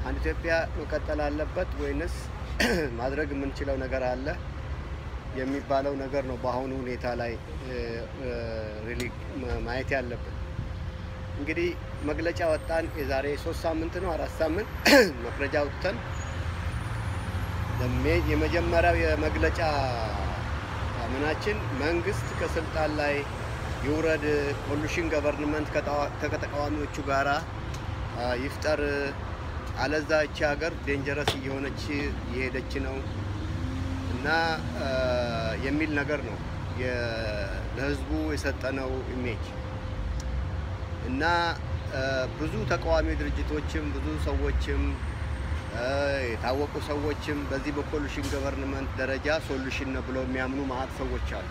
አንድ ኢትዮጵያ መቀጠል አለበት ወይንስ ማድረግ የምንችለው ነገር አለ የሚባለው ነገር ነው በአሁኑ ሁኔታ ላይ ሪሊ ማየት ያለብን። እንግዲህ መግለጫ ወጣን። የዛሬ ሶስት ሳምንት ነው አራት ሳምንት መግለጫ ወጥተን ለሜ- የመጀመሪያው የመግለጫ ምናችን መንግስት ከስልጣን ላይ ይውረድ፣ ኮሉሽን ገቨርንመንት ከጠዋ- ከተቃዋሚዎቹ ጋራ አ, ይፍጠር፣ አለዛ እቺ ሀገር ዴንጀረስ እየሆነች እየሄደች ነው እና አ, የሚል ነገር ነው የ- ለህዝቡ የሰጠነው ኢሜጅ እና አ, ብዙ ተቃዋሚ ድርጅቶችም ብዙ ሰዎችም አ, የታወቁ ሰዎችም በዚህ በኮሉሽን ገቨርንመንት ደረጃ ሶሉሽን ነው ብለው የሚያምኑ ማአት ሰዎች አሉ።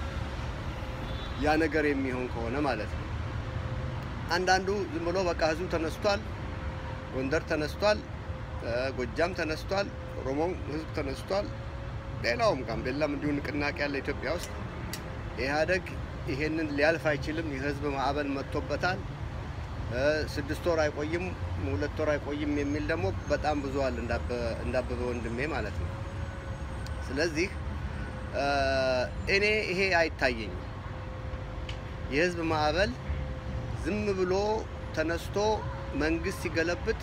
ያ ነገር የሚሆን ከሆነ ማለት ነው። አንዳንዱ ዝም ብሎ በቃ ህዝቡ ተነስቷል፣ ጎንደር ተነስቷል፣ አ፣ ጎጃም ተነስቷል፣ ኦሮሞም ህዝብ ተነስቷል፣ ሌላውም ጋምቤላም እንዲሁ ንቅናቄ ያለ ኢትዮጵያ ውስጥ ኢህአዴግ ይሄንን ሊያልፍ አይችልም፣ የህዝብ ማዕበል መጥቶበታል፣ አ፣ ስድስት ወር አይቆይም፣ ሁለት ወር አይቆይም የሚል ደግሞ በጣም ብዙ አለ፣ እንዳበ- እንዳበበ ወንድሜ ማለት ነው። ስለዚህ አ፣ እኔ ይሄ አይታየኝም። የህዝብ ማዕበል ዝም ብሎ ተነስቶ መንግስት ሲገለብጥ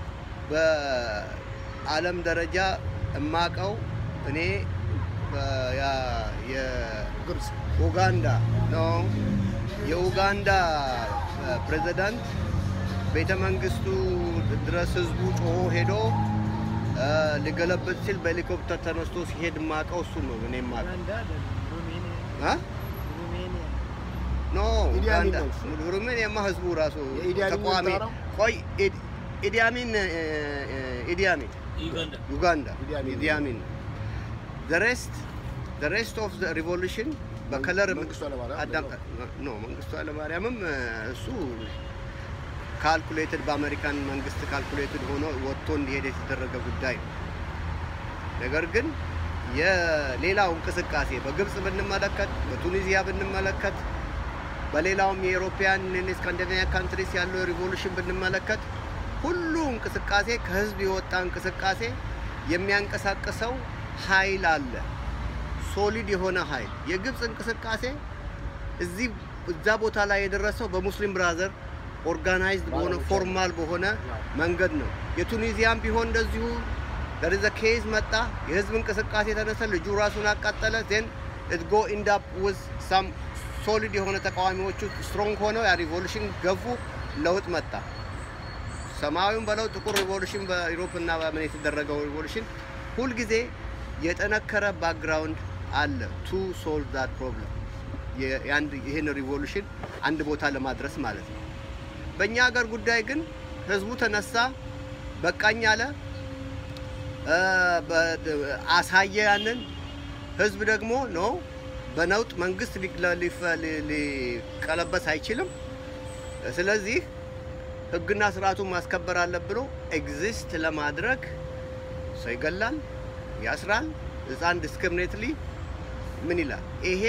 በዓለም ደረጃ እማቀው እኔ በ- ያ- ግብጽ የኡጋንዳ ነው የኡጋንዳ ፕሬዚዳንት ቤተ መንግስቱ ድረስ ህዝቡ ጮሆ ሄዶ አ፣ ሊገለብጥ ሲል በሄሊኮፕተር ተነስቶ ሲሄድ ማቀው እሱ ነው እኔ ማቀው ኡጋንዳ አይደለም፣ ሩሜኒያ አ? ሩሜኒያ ኖ ኢዲ አሚን ኡጋንዳ ነው እሱ። ሩሜኒያማ ህዝቡ ራሱ የኢዲ አሚን ተቃዋሚ የምታወራው? ቆይ ኢድ- ኢዲ አሚን እ፣ እ፣ ኢዲ አሚን ዩጋንዳ ዩጋንዳ ኢዲ አሚን ኢዲ አሚን the rest the rest of the revolution በከለር መንግስቱ ኃይለማርያም አዳም ኖ መንግስቱ ኃይለማርያምም እ፣ እሱ ካልኩሌትድ በአሜሪካን መንግስት ካልኩሌትድ ሆኖ ወጥቶ እንዲሄድ የተደረገ ጉዳይ ነው። ነገር ግን የሌላው እንቅስቃሴ በግብጽ ብንመለከት፣ በቱኒዚያ ብንመለከት፣ በሌላውም የኤሮፒያን ስካንዲኔቪያ ካንትሪስ ያለው ሪቮሉሽን ብንመለከት ሁሉ እንቅስቃሴ ከህዝብ የወጣ እንቅስቃሴ የሚያንቀሳቅሰው ኃይል አለ። ሶሊድ የሆነ ኃይል። የግብጽ እንቅስቃሴ እዚህ እዛ ቦታ ላይ የደረሰው በሙስሊም ብራዘር ኦርጋናይዝድ በሆነ ባለሙያ ፎርማል በሆነ መንገድ ነው። የቱኒዚያም ቢሆን እንደዚሁ ደርዘ ኬዝ መጣ፣ የህዝብ እንቅስቃሴ ተነሳ፣ ልጁ ራሱን አቃጠለ። ዜን ኢት ጎ ኢንድ አፕ ዊዝ ሳም ሶሊድ የሆነ ተቃዋሚዎቹ ስትሮንግ ሆነው ያ ሪቮሉሽን ገፉ፣ ለውጥ መጣ። ሰማያዊውን በለው ጥቁር ሪቮሉሽን በዩሮፕ እና በምን የተደረገው ሪቮሉሽን ሁልጊዜ የጠነከረ ባክግራውንድ አለ ቱ ሶልቭ ዛት ፕሮብለም ይህን ሪቮሉሽን አንድ ቦታ ለማድረስ ማለት ነው። በእኛ ሀገር ጉዳይ ግን ህዝቡ ተነሳ፣ በቃኝ አለ፣ እ፣ በ- አሳየ። ያንን ህዝብ ደግሞ ኖ በነውጥ መንግስት ሊግለ- ሊፈ- ሊ- ሊቀለበስ አይችልም። ስለዚህ ህግና ስርዓቱን ማስከበር አለ ብሎ ኤግዚስት ለማድረግ ሰው ይገላል፣ ያስራል። ህፃን ዲስክሪሚኔትሊ ምን ይላል? ይሄ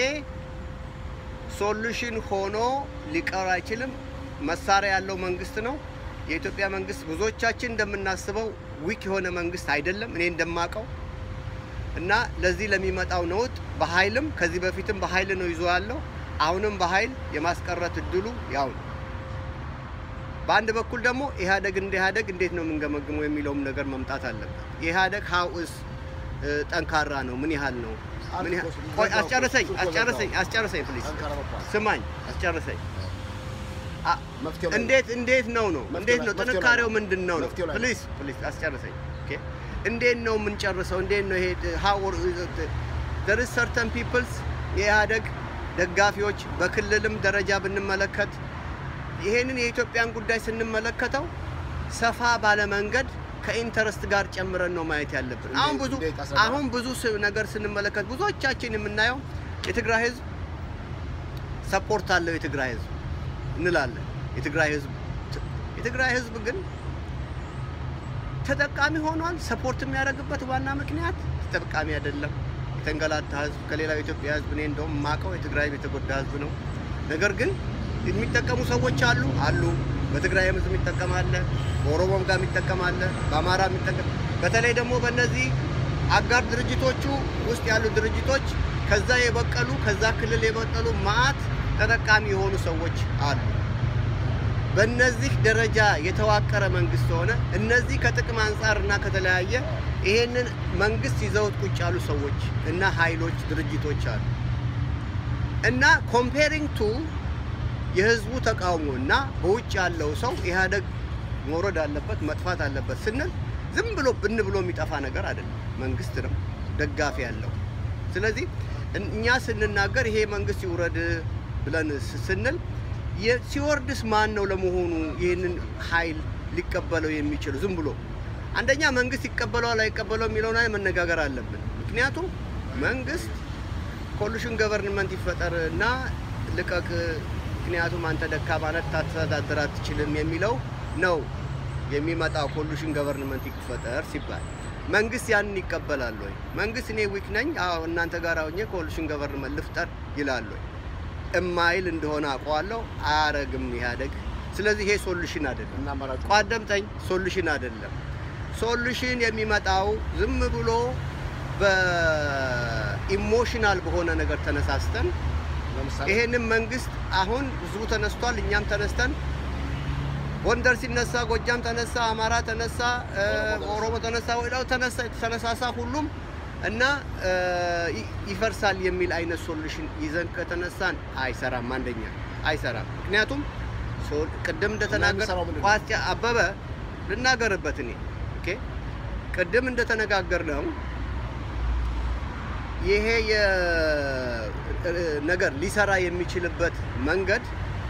ሶሉሽን ሆኖ ሊቀር አይችልም። መሳሪያ ያለው መንግስት ነው የኢትዮጵያ መንግስት። ብዙዎቻችን እንደምናስበው ዊክ የሆነ መንግስት አይደለም፣ እኔ እንደማቀው እና ለዚህ ለሚመጣው ነውጥ በኃይልም ከዚህ በፊትም በኃይል ነው ይዞ ያለው አሁንም በኃይል የማስቀረት እድሉ ያው ነው። በአንድ በኩል ደግሞ ኢህአደግ እንደ ኢህአደግ እንዴት ነው የምንገመግመው የሚለውም ነገር መምጣት አለበት። የኢህአደግ ሀውስ ጠንካራ ነው፣ ምን ያህል ነው? ምን ያህል ቆይ አስጨርሰኝ፣ አስጨርሰኝ፣ አስጨርሰኝ ፕሊዝ ጠንካራ መጥቷል። ስማኝ፣ አስጨርሰኝ። አ- መፍትሄው ላይ ነው። እንዴት እንዴት ነው ነው መፍትሄው እንዴት ላይ- ነው መፍትሄው ላይ ጥንካሬው ነው። ምንድን ነው ነው? መፍትሄው ላይ ነው። ፕሊዝ ፕሊዝ አስጨርሰኝ። ኦኬ እንዴት ነው የምንጨርሰው? እንዴት ነው ይሄ how there is certain peoples የኢህአደግ ደጋፊዎች በክልልም ደረጃ ብንመለከት ይሄንን የኢትዮጵያን ጉዳይ ስንመለከተው ሰፋ ባለ መንገድ ከኢንተረስት ጋር ጨምረን ነው ማየት ያለብን። እንዴት- አሁን ብዙ እንዴት አስረዳ? አሁን ብዙ ስ- ነገር ስንመለከት ብዙዎቻችን የምናየው የትግራይ ህዝብ ሰፖርት አለው የትግራይ ህዝብ እንላለን። የትግራይ ህዝብ የትግራይ ህዝብ ግን ተጠቃሚ ሆኗል። ሰፖርት የሚያደርግበት ዋና ምክንያት ተጠቃሚ አይደለም። የተንገላታ ህዝብ ከሌላው የኢትዮጵያ ህዝብ እኔ እንደውም የማውቀው የትግራይ የተጎዳ ህዝብ ነው። ነገር ግን የሚጠቀሙ ሰዎች አሉ አሉ። በትግራይም ህዝብ የሚጠቀም አለ፣ በኦሮሞም ጋር የሚጠቀም አለ፣ በአማራ የሚጠቀም በተለይ ደግሞ በእነዚህ አጋር ድርጅቶቹ ውስጥ ያሉ ድርጅቶች ከዛ የበቀሉ ከዛ ክልል የበቀሉ ማአት ተጠቃሚ የሆኑ ሰዎች አሉ። በእነዚህ ደረጃ የተዋቀረ መንግስት ሆነ እነዚህ ከጥቅም አንጻር እና ከተለያየ ይሄንን መንግስት ይዘውት ቁጭ ያሉ ሰዎች እና ኃይሎች ድርጅቶች አሉ እና ኮምፔሪንግ ቱ የህዝቡ ተቃውሞ እና በውጭ ያለው ሰው ኢህአዴግ መውረድ አለበት መጥፋት አለበት ስንል ዝም ብሎ ብን ብሎ የሚጠፋ ነገር አይደለም። መንግስት ነው ደጋፊ ያለው። ስለዚህ እኛ ስንናገር ይሄ መንግስት ይውረድ ብለን ስ- ስንል የ- ሲወርድስ ማን ነው ለመሆኑ ይህንን ኃይል ሊቀበለው የሚችሉ? ዝም ብሎ አንደኛ መንግስት ይቀበለዋል አይቀበለው የሚለውን ላይ መነጋገር አለብን። ምክንያቱም መንግስት ኮሉሽን ገቨርንመንት ይፈጠር እና ልቀቅ፣ ምክንያቱም አንተ ደካማ ነህ ታስተዳድር አትችልም የሚለው ነው የሚመጣው። ኮሉሽን ገቨርንመንት ይፈጠር ሲባል መንግስት ያንን ይቀበላል ወይ? መንግስት እኔ ዊክ ነኝ፣ አዎ እናንተ ጋር ሆኜ ኮሉሽን ገቨርንመንት ልፍጠር ይላል ወይ? እማይል እንደሆነ አውቀዋለሁ። አያረግም ኢህአዴግ። ስለዚህ ይሄ ሶሉሽን አይደለም። እና አማራጭ ቋደምጠኝ ሶሉሽን አይደለም። ሶሉሽን የሚመጣው ዝም ብሎ በኢሞሽናል በሆነ ነገር ተነሳስተን ለምሳሌ ይሄንን መንግስት አሁን ህዝቡ ተነስቷል፣ እኛም ተነስተን ጎንደር ሲነሳ ጎጃም ተነሳ፣ አማራ ተነሳ፣ እ፣ ኦሮሞ ተነሳ፣ ወዲያው ተነሳ ተነሳሳ ሁሉም እና እ፣ ይ- ይፈርሳል የሚል አይነት ሶሉሽን ይዘን ከተነሳን አይሰራም። አንደኛ አይሰራም። ምክንያቱም ሶ- ቅድም እንደተናገር የሚሰራው ምንድን ነው? ቋጫ አበበ ልናገርበት እኔ ኦኬ ቅድም እንደተነጋገር ነው ይሄ የ- ነገር ሊሰራ የሚችልበት መንገድ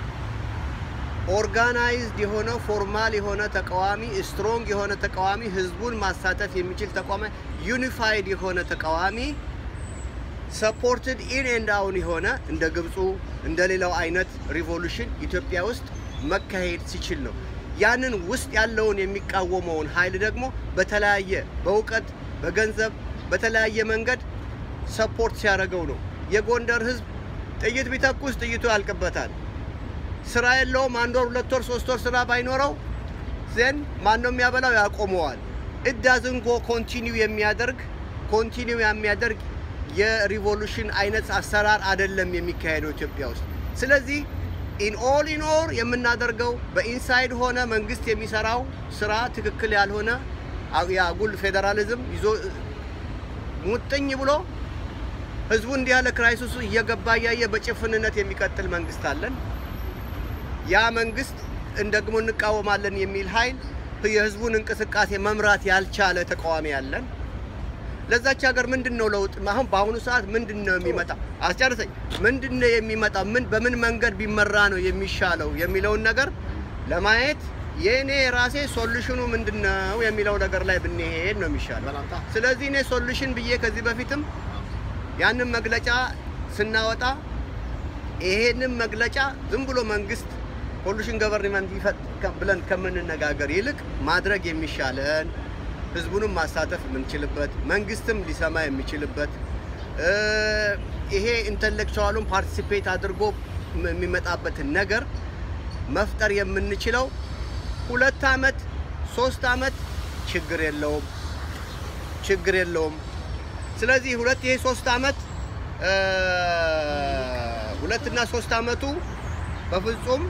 ኦርጋናይዝድ የሆነ ፎርማል የሆነ ተቃዋሚ ስትሮንግ የሆነ ተቃዋሚ ህዝቡን ማሳተፍ የሚችል ተቃዋሚ ዩኒፋይድ የሆነ ተቃዋሚ ሰፖርትድ ኢን ኤንድ አውን የሆነ እንደ ግብፁ እንደ ሌላው አይነት ሪቮሉሽን ኢትዮጵያ ውስጥ መካሄድ ሲችል ነው። ያንን ውስጥ ያለውን የሚቃወመውን ኃይል ደግሞ በተለያየ በእውቀት፣ በገንዘብ፣ በተለያየ መንገድ ሰፖርት ሲያደርገው ነው። የጎንደር ህዝብ ጥይት ቢተኩስ ጥይቱ ያልቅበታል። ስራ የለውም። አንድ ወር፣ ሁለት ወር፣ ሶስት ወር ስራ ባይኖረው ዜን ማን ነው የሚያበላው? ያቆመዋል። እዳዝን ጎ ኮንቲኒው የሚያደርግ ኮንቲኒው የሚያደርግ የሪቮሉሽን አይነት አሰራር አይደለም የሚካሄደው ኢትዮጵያ ውስጥ። ስለዚህ ኢን ኦል ኢን ኦል የምናደርገው በኢንሳይድ ሆነ መንግስት የሚሰራው ስራ ትክክል ያልሆነ አ- የአጉል ፌዴራሊዝም ይዞ ሙጥኝ ብሎ ህዝቡ እንዲህ ያለ ክራይሲሱ እየገባ እያየ በጭፍንነት የሚቀጥል መንግስት አለን። ያ መንግስት እንደግሞ እንቃወማለን የሚል ኃይል የህዝቡን እንቅስቃሴ መምራት ያልቻለ ተቃዋሚ ያለን። ለዛች ሀገር ምንድን ነው ለውጥ? አሁን በአሁኑ ሰዓት ምንድን ነው የሚመጣ? አስጨርሰኝ። ምንድን ነው የሚመጣ? ምን በምን መንገድ ቢመራ ነው የሚሻለው የሚለውን ነገር ለማየት የእኔ ራሴ ሶሉሽኑ ምንድን ነው የሚለው ነገር ላይ ብንሄድ ነው የሚሻለው። በላንታ ስለዚህ እኔ ሶሉሽን ብዬ ከዚህ በፊትም ያንን መግለጫ ስናወጣ ይሄንን መግለጫ ዝም ብሎ መንግስት ሶሉሽን ገቨርንመንት ይፈጥ ብለን ከምንነጋገር ይልቅ ማድረግ የሚሻለን ህዝቡንም ማሳተፍ የምንችልበት መንግስትም ሊሰማ የሚችልበት እ፣ ይሄ ኢንተሌክቹዋሉን ፓርቲሲፔት አድርጎ ም- የሚመጣበትን ነገር መፍጠር የምንችለው ሁለት አመት ሶስት አመት ችግር የለውም ችግር የለውም። ስለዚህ ሁለት ይሄ ሶስት አመት እ፣ ሁለትና ሶስት አመቱ በፍጹም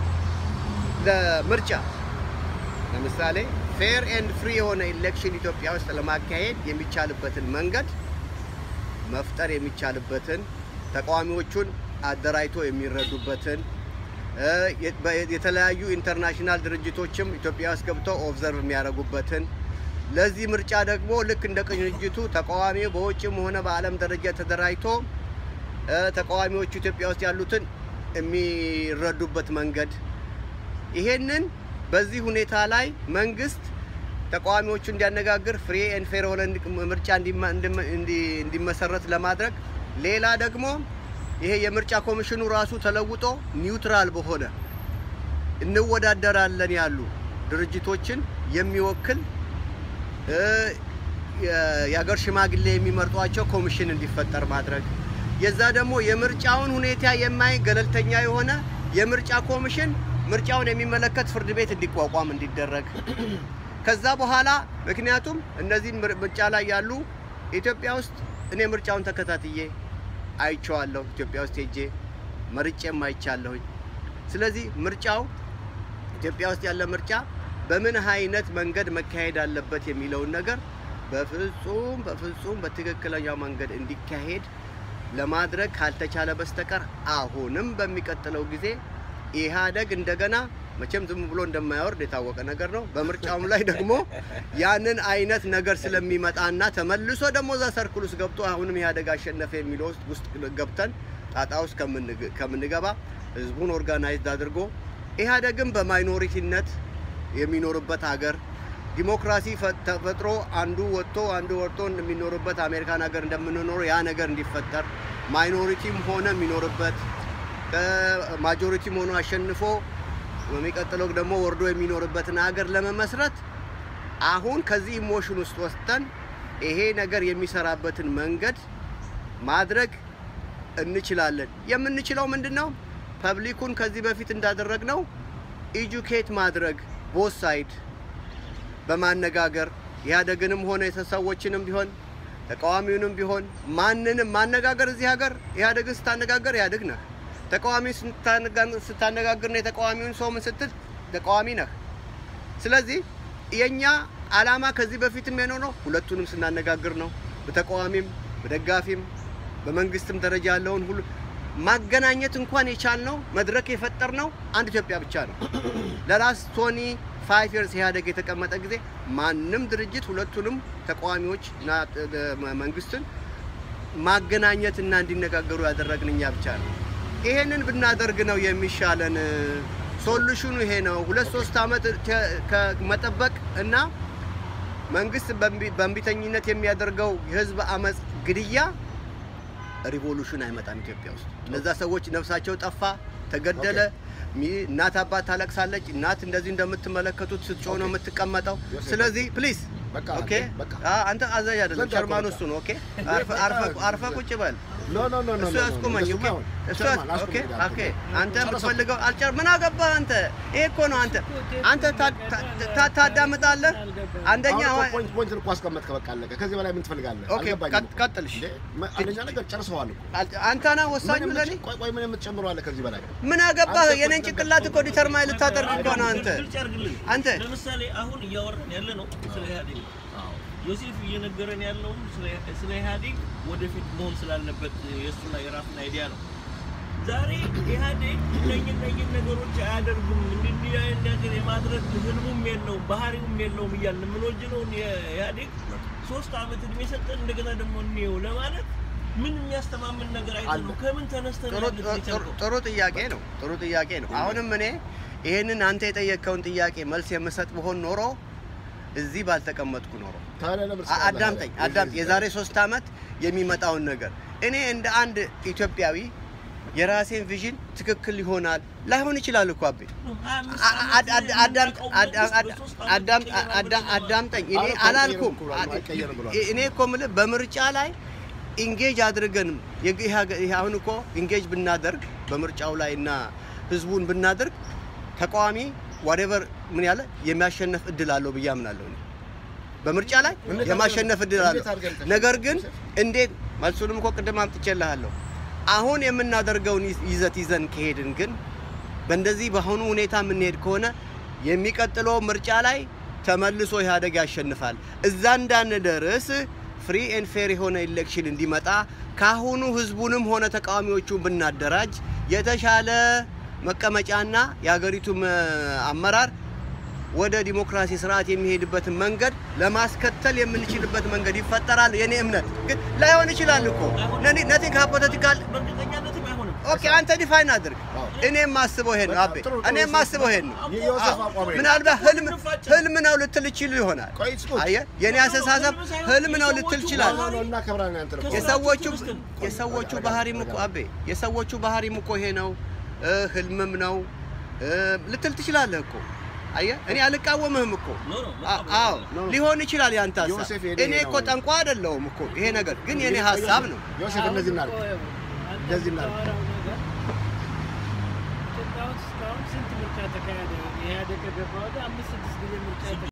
ለምርጫ ለምሳሌ ፌር ኤንድ ፍሪ የሆነ ኢሌክሽን ኢትዮጵያ ውስጥ ለማካሄድ የሚቻልበትን መንገድ መፍጠር የሚቻልበትን ተቃዋሚዎቹን አደራጅቶ የሚረዱበትን እ፣ የ- በ- የተለያዩ ኢንተርናሽናል ድርጅቶችም ኢትዮጵያ ውስጥ ገብተው ኦብዘርቭ የሚያደርጉበትን ለዚህ ምርጫ ደግሞ ልክ እንደ ቅንጅቱ ተቃዋሚው በውጭም ሆነ በዓለም ደረጃ ተደራጅቶ እ፣ ተቃዋሚዎቹ ኢትዮጵያ ውስጥ ያሉትን የሚረዱበት መንገድ ይሄንን በዚህ ሁኔታ ላይ መንግስት ተቃዋሚዎቹ እንዲያነጋግር ፍሪ ኤንድ ፌር የሆነ እንዲ- ምርጫ እንዲማ- እንዲመ- እንዲ- እንዲመሰረት ለማድረግ ሌላ ደግሞ ይሄ የምርጫ ኮሚሽኑ ራሱ ተለውጦ ኒውትራል በሆነ እንወዳደራለን ያሉ ድርጅቶችን የሚወክል እ፣ የ- የሀገር ሽማግሌ የሚመርጧቸው ኮሚሽን እንዲፈጠር ማድረግ የዛ ደግሞ የምርጫውን ሁኔታ የማይ ገለልተኛ የሆነ የምርጫ ኮሚሽን ምርጫውን የሚመለከት ፍርድ ቤት እንዲቋቋም እንዲደረግ ከዛ በኋላ ምክንያቱም እነዚህ ምር- ምርጫ ላይ ያሉ ኢትዮጵያ ውስጥ እኔ ምርጫውን ተከታትዬ አይቼዋለሁ። ኢትዮጵያ ውስጥ ሄጄ መርጬም አይቻለሁኝ። ስለዚህ ምርጫው ኢትዮጵያ ውስጥ ያለ ምርጫ በምን አይነት መንገድ መካሄድ አለበት የሚለውን ነገር በፍጹም በፍጹም በትክክለኛው መንገድ እንዲካሄድ ለማድረግ ካልተቻለ በስተቀር አሁንም በሚቀጥለው ጊዜ ኢህአደግ እንደገና መቼም ዝም ብሎ እንደማያወርድ የታወቀ ነገር ነው። በምርጫውም ላይ ደግሞ ያንን አይነት ነገር ስለሚመጣና ተመልሶ ደግሞ እዛ ሰርክል ውስጥ ገብቶ አሁንም ኢህአደግ አሸነፈ የሚለው ውስጥ ውስጥ ገብተን ጣጣ ውስጥ ከምንግ- ከምንገባ ህዝቡን ኦርጋናይዝድ አድርጎ ኢህአደግም በማይኖሪቲነት የሚኖርበት ሀገር ዲሞክራሲ ፈ- ተፈጥሮ አንዱ ወጥቶ አንዱ ወጥቶ የሚኖርበት አሜሪካን ሀገር እንደምንኖር ያ ነገር እንዲፈጠር ማይኖሪቲም ሆነ የሚኖርበት ማጆሪቲም ሆኖ አሸንፎ በሚቀጥለው ደግሞ ወርዶ የሚኖርበትን ሀገር ለመመስረት አሁን ከዚህ ኢሞሽን ውስጥ ወስደን ይሄ ነገር የሚሰራበትን መንገድ ማድረግ እንችላለን። የምንችለው ምንድን ነው? ፐብሊኩን ከዚህ በፊት እንዳደረግነው ኢጁኬት ማድረግ ቦት ሳይድ በማነጋገር ኢህአዴግንም ሆነ የተሰዎችንም ቢሆን ተቃዋሚውንም ቢሆን ማንንም ማነጋገር እዚህ ሀገር ኢህአዴግን ስታነጋገር ኢህአዴግ ነህ። ተቃዋሚ ስታነጋግር ነው የተቃዋሚውን ሰው ምን ስትል ተቃዋሚ ነህ። ስለዚህ የኛ አላማ ከዚህ በፊትም የኖረው ሁለቱንም ስናነጋግር ነው። በተቃዋሚም በደጋፊም በመንግስትም ደረጃ ያለውን ሁሉ ማገናኘት እንኳን የቻልነው መድረክ የፈጠርነው አንድ ኢትዮጵያ ብቻ ነው። ለላስ ቶኒ ፋይቭ ይርስ ኢህአዴግ የተቀመጠ ጊዜ ማንም ድርጅት ሁለቱንም ተቃዋሚዎች እና መንግስትን ማገናኘት እና እንዲነጋገሩ ያደረግን እኛ ብቻ ነው። ይሄንን ብናደርግ ነው የሚሻለን። ሶሉሽኑ ይሄ ነው። ሁለት ሶስት ዓመት ተ- ከመጠበቅ እና መንግስት በእምቢ- በእምቢተኝነት የሚያደርገው የህዝብ አመፅ ግድያ ሪቮሉሽን አይመጣም ኢትዮጵያ ውስጥ። እነዛ ሰዎች ነፍሳቸው ጠፋ፣ ተገደለ። ሚ- እናት አባት ታለቅሳለች። እናት እንደዚህ እንደምትመለከቱት ስትጮህ ነው የምትቀመጠው። ዮሴፍ፣ ስለዚህ ፕሊዝ በቃ ኦኬ። በቃ። አ- አንተ አዛዥ አይደለም፣ ዘጋ ሸርማኑ በቃ። እሱ ነው። ኦኬ፣ አርፈ- አርፈ- አርፈ ቁጭ በል። ኖ ኖ ኖ ኖ እሱ ኖ፣ ያስቁመኝ። እንደሱማ ኦኬ፣ አይሆን። እሱ ሸርማን ያስ- ኦኬ፣ አስቁመኝ ኦኬ። አልኩህ። አንተ ጨርሰው። የምትፈልገው አልጨር ምን አገባህ አንተ? ይሄ እኮ ነው አንተ አንተ ታ- ታ- ታ- ታዳምጣለህ። አንደኛ አሁን ዋ- እኮ ፖይንት ፖይንት እኮ አስቀመጥክ። በቃ አለቀ። ከዚህ በላይ ምን ትፈልጋለህ? ኦኬ፣ አልገባኝም ቀጥ- እኮ። ቀጥልሽ። እንዴ፣ መ- አንደኛ ነገር ጨርሰዋል እኮ። አል- አንተ ነህ ወሳኝ ምን ብለህ የምትጨ- ቆይ ቆይ ምን የምትጨምረው አለ ከዚህ በላይ? ምን አገባህ? አንተ እኮ የኔን ጭንቅላት እኮ ዲተርማይን ልታደርግ እኮ ነው አንተ። ግልጽ ያድርግልኝ። አንተ ለምሳሌ አሁን እያወራን ያለ ነው ስለ ኢህአዴግ ነው። ዮሴፍ እየነገረን ያለው ስለ- ስለ ኢህአዴግ ወደፊት መሆን ስላለበት የእሱና የራሱን አይዲያ ነው። ዛሬ ኢህአዴግ እነኝህ እነኝህ ነገሮች አያደርግም እንዲህ እንዲህ አይነት ነገር የማድረግ ህልሙም የለውም ባህሪውም የለውም እያልን የምንወጅነውን የኢህአዴግ ሶስት ዓመት እድሜ ሰጠን እንደገና ደግሞ እንየው ለማለት ምን የሚያስተማምን ነገር አይተን ነው? ከምን ተነስተን ጥሩ- ያለት ጥሩ- የቻልከው? ጥሩ ጥያቄ ነው። ጥሩ ጥያቄ ነው። አሁንም እኔ ይሄንን አንተ የጠየቅከውን ጥያቄ መልስ የምሰጥ ብሆን ኖሮ እዚህ ባልተቀመጥኩ ኖሮ ታዲያ ለምን አ- አዳምጠኝ አዳምጥ። የዛሬ ሶስት ዓመት የሚመጣውን ነገር እኔ እንደ አንድ ኢትዮጵያዊ የራሴን ቪዥን ትክክል ይሆናል ላይሆን ይችላል እኮ አቤ ሀያ አምስት አ- አ- ዓመት አድ- አዳምጥ- የምናውቀው አድ- መንግስት አድ- በሶስት አዳም- ዓመት ይቀየራል አዳ- ብለን አዳምጠኝ። እኔ አረ እኮ አላልኩም። አይቀየርም ብሏል፣ አይቀየርም ብሏል። እኔ እኮ የምልህ በምርጫ ላይ ኢንጌጅ አድርገን የግ- ይሄ ሀገ- ይሄ አሁን እኮ ኢንጌጅ ብናደርግ በምርጫው ላይ እና ህዝቡን ብናደርግ ተቃዋሚ ዋሬቨር ምን ያለ የሚያሸነፍ እድል አለው ብዬ አምናለሁ። እኔ በምርጫ ላይ እንዴት የማሸነፍ እድል እንዴት አለው። አድርገን ተሸነፍ? ነገር ግን እንዴት መልሱንም እኮ ቅድም አምጥቼልሃለሁ። አሁን የምናደርገውን ይዝ- ይዘት ይዘን ከሄድን ግን በእንደዚህ በአሁኑ ሁኔታ የምንሄድ ከሆነ የሚቀጥለው ምርጫ ላይ ተመልሶ ኢህአዴግ ያሸንፋል። እዛ እንዳንደርስ ፍሪ ኤንድ ፌር የሆነ ኢሌክሽን እንዲመጣ ካሁኑ ህዝቡንም ሆነ ተቃዋሚዎቹን ብናደራጅ የተሻለ መቀመጫና የሀገሪቱም እ፣ አመራር ወደ ዲሞክራሲ ስርዓት የሚሄድበትን መንገድ ለማስከተል የምንችልበት መንገድ ይፈጠራል። የኔ እምነት ግን ላይሆን ይችላል እኮ ነቲንግ ሃፖቴቲካል በእርግጠኛነትም አይሆንም። ኦኬ አንተ ዲፋይን አድርግ። አዎ። እኔ የማስበው ይሄን ነው አቤ፣ ጥሩ፣ ጥሩ፣ እኔ የማስበው ይሄን ነው። የዮሴፍ አቋም ይሄ ነው። ምናልባት ህልም ህልም ነው ልትል ይችል ይሆናል። ቆይ ስሙት። አየህ የኔ አስተሳሰብ ህልም ነው ልትል ይችላል። ኖ ኖ እናከብራለን ያንተ ነው። የሰዎቹ የሰዎቹ ባህሪም እኮ አቤ የሰዎቹ ባህሪም እኮ ይሄ ነው እ፣ ህልምም ነው እ፣ ልትል ትችላለህ እኮ አየህ እኔ አልቃወምህም እኮ ኖ ኖ አ- አዎ ሊሆን ይችላል ያንተ ሀሳብ። ዮሴፍ የኔ እኔ እኮ ነው። ጠንቋ አይደለሁም እኮ ይሄ ነገር ግን የኔ ሀሳብ ነው። ዮሴፍ እንደዚህ እናድርግ። እንደዚህ እናድርግ። ኢትዮጵያ ውስጥ እስካሁን ስንት ምርጫ ከገባ ወዲህ አምስት ስድስት ጊዜ ምርጫ